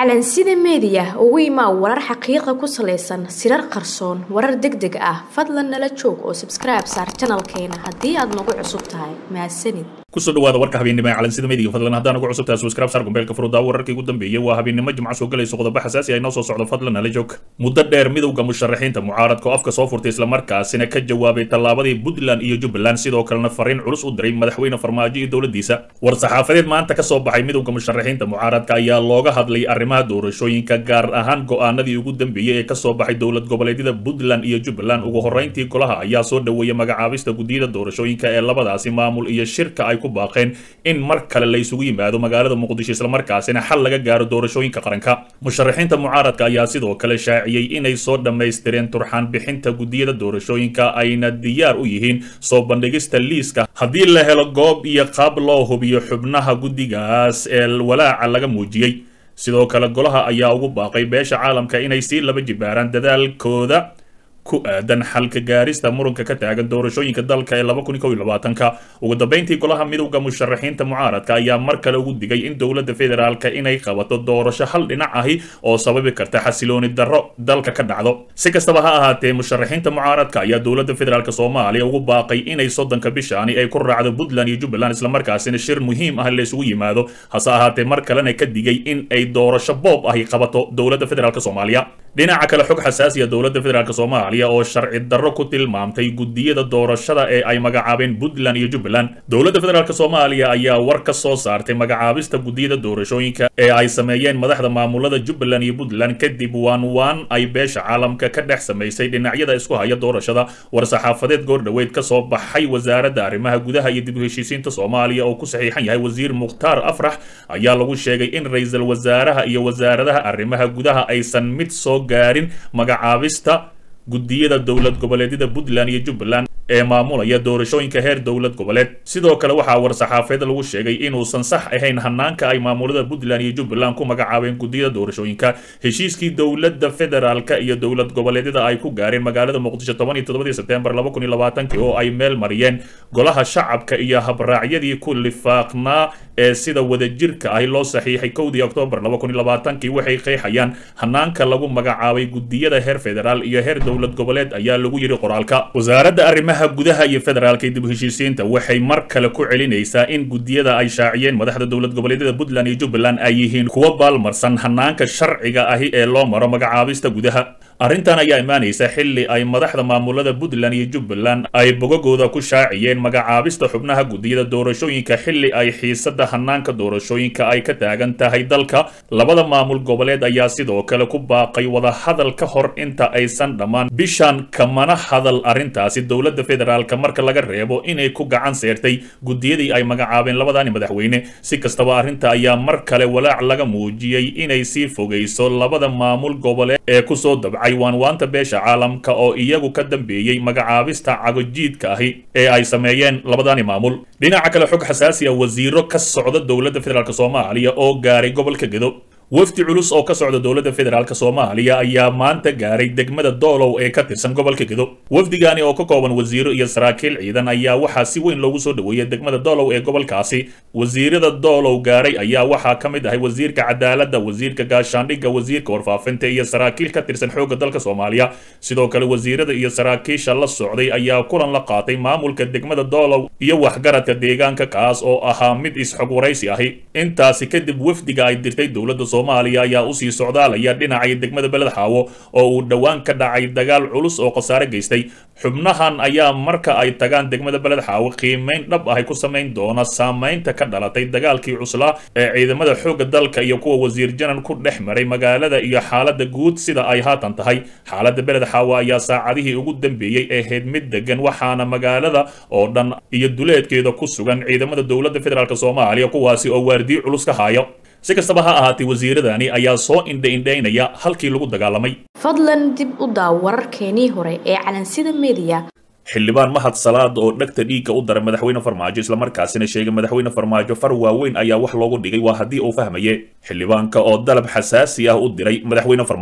calansida meediya ugu imaa warar xaqiiqa ku salaysan sirar qarsoon warar deg deg ah fadlan nala joog oo sabskribe saar janalkeena haddii aad nagu cusub tahay mahadsanid kusoo dhawaada warka habeennimo ee calansida meediga fadlan haddaan ugu cusubtahay subscribe saar gombeelka furudaawo wararkii ugu dambeeyey waa habeennimo jimco soo galayso qodobo xasaasi ah inoo soo socdo fadlan nala joog muddo dheer midowga musharaxiinta mucaaradka oo afka soo furtay islamarkaasina ka jawaabay tallaabadii puntland iyo jubbaland sidoo kalena fariin culus u diray madaxweyne farmaajo iyo dowladdiisa war saxaafadeed maanta ka soo baxay midowga musharaxiinta mucaaradka ayaa looga hadlay arrimaha doorashooyinka gaar ahaan go'aanadii ugu dambeeyey ee kasoo baxay dowlad goboleedyada puntland iyo jubbaland ugu horreyntii golaha ayaa soo dhoweeyay magacaabista guddiyada doorashooyinka ee labadaasi maamul iyo shirka ay ku baaqeen in mar kale la isugu yimaado magaalada muqdisho islamarkaasina xal laga gaaro doorashooyinka qaranka musharaxiinta mucaaradka ayaa sidoo kale shaaciyey inay soo dhammaystireen turxaan bixinta guddiyada doorashooyinka ayna diyaar u yihiin soo bandhigista liiska haddii la helo goob iyo qaab loo hubiyo xubnaha guddigaas ee walaaca laga muujiyey sidoo kale golaha ayaa ugu baaqay beesha caalamka inay sii laba jibaaraan dadaalkooda ku aadan xalka gaarista muranka ka taagan doorashooyinka dalka ee laba kun kow iyo labaatanka ugu dambeyntii golaha midowda musharaxiinta mucaaradka ayaa mar kale ugu digay in dowladda federaalka inay qabato doorasho hal dhinac ahi oo sababi karta xasilooni darro dalka ka dhacdo si kastaba ha ahaatee musharaxiinta mucaaradka ayaa dowladda federaalk soomaaliya ugu baaqay inay soddonka bishaani ay ku raacdo puntland iyo jubbaland islamarkaasina shir muhiim ah la isugu yimaado hase ahaatee mar kalena ka digay in ay doorasho boob ahi qabato dowladda federaalk soomaaliya dhinaca kale xog xasaasiya dowladda federaalk soomaaliya oo sharci darro ku tilmaamtay guddiyada doorashada ee ay magacaabeen puntland iyo jubbaland dowladda federaalk soomaaliya ayaa war ka soo saartay magacaabista guddiyada doorashooyinka ee ay sameeyeen madaxda maamulada jubbaland iyo puntland kadib waan waan ay beesha caalamka ka dhex samaysay dhinacyada isku haya doorashada war-saxaafadeed goordhoweyd ka soo baxay wasaaradda arrimaha gudaha iyo dib u heshiisiinta soomaaliya oo ku saxiixan yahay wasiir mukhtaar afrax ayaa lagu sheegay in ra-iisul wasaaraha iyo wasaaradaha arrimaha gudaha aysan mid soo gaarin magacaabista guddiyada dowlad goboleedyada puntland iyo jubbaland ee maamulaya doorashooyinka heer dowlad goboleed sidoo kale waxaa war-saxaafeed lagu sheegay inuusan sax ahayn hanaanka ay maamulada puntland iyo jubbaland ku magacaabeen guddiyada doorashooyinka heshiiskii dowladda federaalka iyo dowlad goboleedyada ay ku gaareen magaalada muqdisho toban iyo toddobadii sebtembar laba kun iyo labaatankii oo ay meel mariyeen golaha shacabka iyo habraacyadii ku lifaaqnaa ee sida wadajirka ahi loo saxiixay kowdii oktoobar laba kun iyo labaatankii waxay qeexayaan hanaanka lagu magacaabay guddiyada heer federaal iyo heer dowlad goboleed ayaa lagu yidhi qoraalka wasaaradda arrimaha gudaha iyo federaalka dib u heshiisiinta waxay mar kale ku celinaysaa in guddiyada ay shaaciyeen madaxda dowlad goboleedyada puntland iyo jubbaland ay yihiin kuwa baalmarsan hanaanka sharciga ahi ee loo maro magacaabista gudaha arrintan ayaa imaanaysa xilli ay madaxda maamulada puntland iyo jubbaland ay bogagooda ku shaaciyeen magacaabista xubnaha guddiyada doorashooyinka xilli ay xiisada hanaanka doorashooyinka ay ka taagan tahay dalka labada maamul goboleed ayaa sidoo kale ku baaqay wadahadal ka hor inta aysan dhammaan bishan kamana hadal arrintaasi dowladda federaalka marka laga reebo inay ku gacan seertay guddiyadii ay magacaabeen labadani madaxweyne si kastaba arrinta ayaa mar kale walaac laga muujiyey inay sii fogayso labada maamul goboleed ee kusoo dabcay waanwaanta beesha caalamka oo iyagu ka dambeeyey magacaabista cagojiidka ahi ee ay sameeyeen labadani maamul dhinaca kale xog xasaasi ah wasiiro ka socda dowladda federaalk soomaaliya oo gaaray gobolka gedo wafdi culus oo ka socda dowladda federaalk soomaaliya ayaa maanta gaaray degmada doolow ee ka tirsan gobolka gedo wafdigani oo ka kooban wasiiro iyo saraakiil ciidan ayaa waxaa si weyn loogu soo dhoweeyay degmada doolow ee gobolkaasi wasiirada doolow gaaray ayaa waxaa ka mid ahay wasiirka cadaaladda wasiirka gaashaandhigga wasiirka warfaafinta iyo saraakiil ka tirsan xoogga dalka soomaaliya sidoo kale wasiirada iyo saraakiisha la socday ayaa kulan la qaatay maamulka degmada doolow iyo waxgaradka deegaanka kaas oo ahaa mid is-xog waraysi ahi intaasi kadib wafdiga ay dirtay dowladda soomaaliya ayaa usii socdaalaya dhinacay degmada beled xaawo oo uu dhowaan ka dhacay dagaal culus oo khasaare geystay xubnahan ayaa marka ay tagaan degmada beled xaawo qiimeyn dhab ahay ku samayn doona saamaynta ka dhalatay dagaalkii cuslaa ee ciidamada xoogga dalka iyo kuwa wasiir janan ku dhex maray magaalada iyo xaaladda guud sida ay haatan tahay xaaladda beled xaawo ayaa saacadihii ugu dambeeyey ahayd mid degan waxaana magaalada oo dhan iyo duleedkeeda ku sugan ciidamada dowladda federaalk soomaaliya kuwaasi oo waardiyo culus ka haayo si kastaba ha ahaatee wasiiradani ayaa soo indha-indhaynaya halkii lagu dagaalamay fadlan dib u daaw wararkeenii hore ee calansida meediya xildhibaan mahad salaad oo dhegta dhiigga u daray madaxweyne farmaajo islamarkaasina sheegay madaxweyne farmaajo far waaweyn ayaa wax loogu dhigay waa haddii uu fahmaye xildhibaanka oo dalab xasaasi ah u diray madaxweyne farmaajo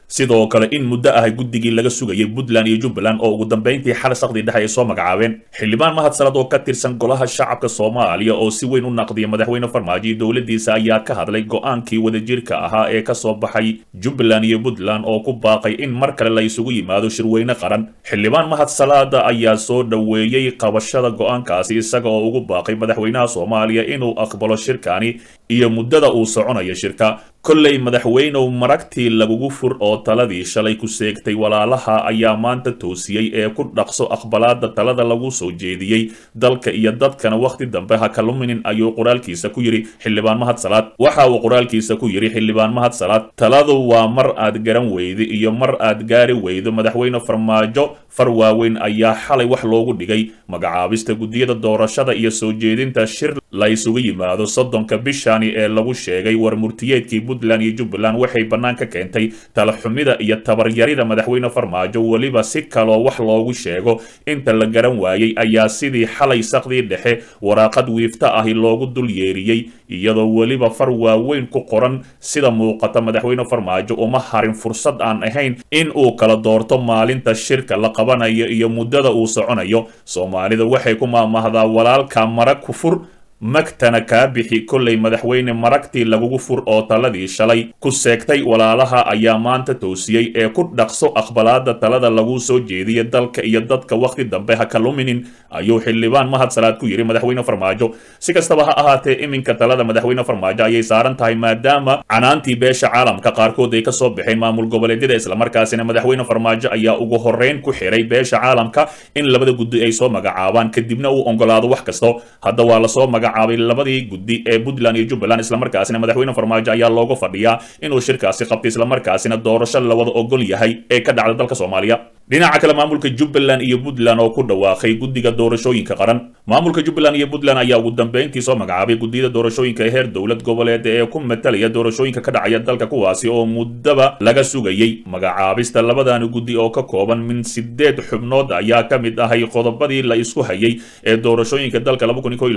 sidoo kale in muddo ahay guddigii laga sugayay puntland iyo jubbaland oo ugu dambayntii xal saqdii dhexe ay soo magacaabeen xildhibaan mahadsalad oo ka tirsan golaha shacabka soomaaliya oo si weyn u naqdiya madaxweyne farmaajo iyo dowladdiisa ayaa ka hadlay go-aankii wadajirka ahaa ee kasoo baxay jubbaland iyo puntland oo ku baaqay in mar kale la isugu yimaado shirweyne qaran xildhibaan mahadsalaada ayaa soo dhoweeyey qabashada go-aankaasi isaga oo ugu baaqay madaxweynaha soomaaliya inuu aqbalo shirkani iyo muddada uu soconayo shirka kolley madaxweynow maragtii lagugu fur oo taladii shalay ku seegtay walaalaha ayaa maanta toosiyey ee ku dhaqso aqbalaada talada lagu soo jeediyey dalka iyo dadkana wakhti dambe ha kaluminin ayuu qoraalkiisa ku yidhi xildhibaan mahadsalaad waxa uu qoraalkiisa ku yidhi xildhibaan mahadsalaad taladu waa mar aad garan weydo iyo mar aad gaari weydo madaxweyne farmaajo far waaweyn ayaa xalay wax loogu dhigay magacaabista guddiyada doorashada iyo soo jeedinta shir la isugu yimaado soddonka bishani ee lagu sheegay war murtiyeedkii puntland iyo jubbaland waxay bannaan ka keentay talaxumida iyo tabaryarida madaxweyne farmaajo weliba si kaloo wax loogu sheego inta la garan waayey ayaa sidii xalay saqdii dhexe waraaqad wiifta ahi loogu dul yeeriyey iyadoo weliba far waaweyn ku qoran sida muuqata madaxweyne farmaajo uma harin fursad aan ahayn in uu kala doorto maalinta shirka la qabanayo iyo muddada uu soconayo soomaalida waxay ku maamahdaa walaalka mara kufur magtana kaa bixi kollay madaxweyne maragtii lagugu fur oo taladii shalay ku seegtay walaalaha ayaa maanta toosiyey ee ku dhaqso aqbalaada talada lagu soo jeediya dalka iyo dadka wakhti dambe ha kaluminin ayuu xildhibaan mahadsalaad ku yidhi madaxweyne farmaajo si kastaba ha ahaatee iminka talada madaxweyne farmaajo ayay saaran tahay maadaama canaantii beesha caalamka qaarkood ay ka soo baxeen maamul goboleedyada islamarkaasina madaxweyne farmaajo ayaa ugu horreyn ku xiray beesha caalamka in labada guddi ay soo magacaabaan kadibna uu ogolaado wax kasto hadda waa lasoo magacaabay labadii guddi ee puntland iyo jubbaland islamarkaasina madaxweyne farmaajo ayaa looga fadhiyaa inuu shirkaasi qabto islamarkaasina doorasho lawada ogol yahay ee ka dhacda dalka soomaaliya dhinaca kale maamulka jubbaland iyo puntland oo ku dhawaaqay guddiga doorashooyinka qaran maamulka jubbaland iyo puntland ayaa ugu dambeyntii soo magacaabay guddiyada doorashooyinka ee heer dowlad goboleed ee ku matalaya doorashooyinka ka dhacaya dalka kuwaasi oo muddaba laga sugayey magacaabista labadani guddi oo ka kooban min sideed xubnood ayaa ka mid ahay qodobadii la isku hayay ee doorashooyinka dalka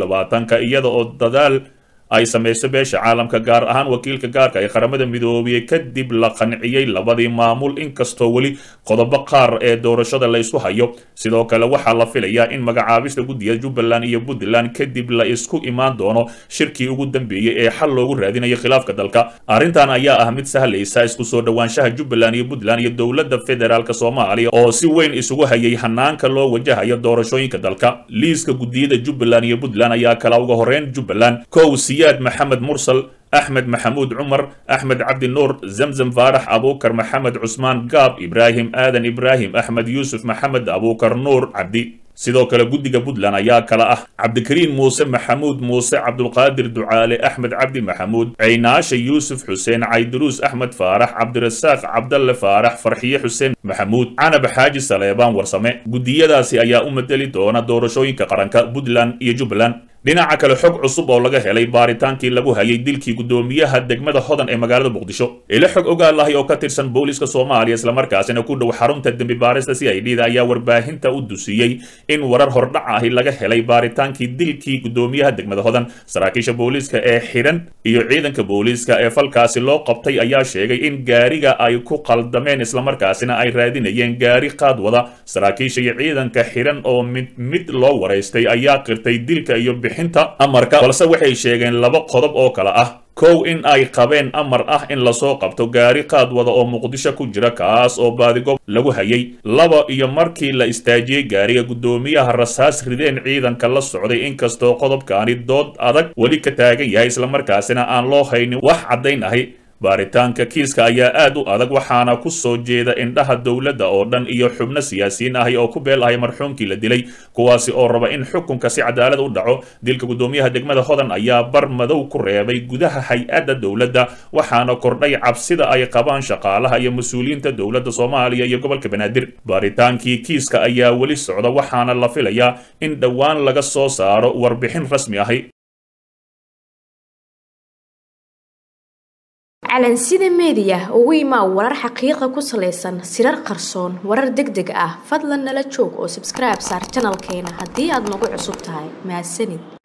ka iyada oo dadaal ay samayso beesha caalamka gaar ahaan wakiilka gaarka ee qaramada midoobiyey kadib la qanciyey labadii maamul inkastoo weli qodobo qaar ee doorashada la isku hayo sidoo kale waxaa la filayaa in magacaabista guddiga jubbaland iyo puntland kadib la isku imaan doono shirkii ugu dambeeyey ee xal loogu raadinayo khilaafka dalka arrintan ayaa ah mid sahlaysa isku soo dhowaanshaha jubbaland iyo puntland iyo dowladda federaalk soomaaliya oo si weyn isugu hayay hanaanka loo wajahayo doorashooyinka dalka liiska guddiyada jubbaland iyo puntland ayaa kala uga horeyn jubbaland kow siyaad maxamed mursal axmed maxamuud cumar axmed cabdi nuur zamzam faarax abuukar maxamed cusmaan gaab ibraahim aadan ibraahim axmed yuusuf maxamed abuukar nuur cabdi sidoo kale guddiga puntland ayaa kala ah cabdikariin muuse maxamuud muuse cabdulqaadir ducaale axmed cabdi maxamuud ceynaashe yuusuf xuseen cayduruus axmed faarax cabdirasaaq cabdalle faarax farxiye xuseen maxamuud canab xaaji saleebaan warsame guddiyadaasi ayaa u madeli doona doorashooyinka qaranka puntland iyo jubbaland dhinaca kale xog cusub oo laga helay baaritaankii lagu hayay dilkii guddoomiyaha degmada hodan ee magaalada muqdisho ilo xog ogaalahay oo ka tirsan booliska soomaaliya islamarkaasina ku dhow xarunta dembi baarista c i d da ayaa warbaahinta u dusiyey in warar hordhac ahi laga helay baaritaankii dilkii guddoomiyaha degmada hodan saraakiisha booliiska ee xidhan iyo ciidanka booliiska ee falkaasi loo qabtay ayaa sheegay in gaariga ay ku qaldameen islamarkaasina ay raadinayeen gaari qaad wada saraakiisha iyo ciidanka xidhan oo mid mid loo waraystay ayaa qirtay dilka iyo bixinta amarka balse waxay sheegeen laba qodob oo kale ah kow in ay qabeen amar ah in lasoo qabto gaari qaad wada oo muqdisho ku jira kaas oo baadigob lagu hayay laba iyo markii la istaajiyey gaariga guddoomiyaha rasaas rideen ciidanka la socday inkastoo qodobkaani dood adag weli ka taagan yahay islamarkaasina aan loo haynin wax caddayn ahi baaritaanka kiiska ayaa aad u adag waxaana ku soo jeeda indhaha dowladda oo dhan iyo xubno siyaasiyiin ahi oo ku beel ahay marxuumkii la dilay kuwaasi oo raba in xukunka si cadaalad u dhaco dilka guddoomiyaha degmada hodan ayaa bar madow ku reebay gudaha hay-adda dowladda waxaana kordhay cabsida ay qabaan shaqaalaha iyo mas-uuliyiinta dowladda soomaaliya iyo gobolka banaadir baaritaankii kiiska ayaa weli socda waxaana la filayaa in dhowaan laga soo saaro warbixin rasmi ahi calansida meediya ugu imaa warar xaqiiqa ku salaysan sirar qarsoon warar deg deg ah fadlan nala joog oo sabskribe saar janalkeena haddii aad nagu cusub tahay mahadsanid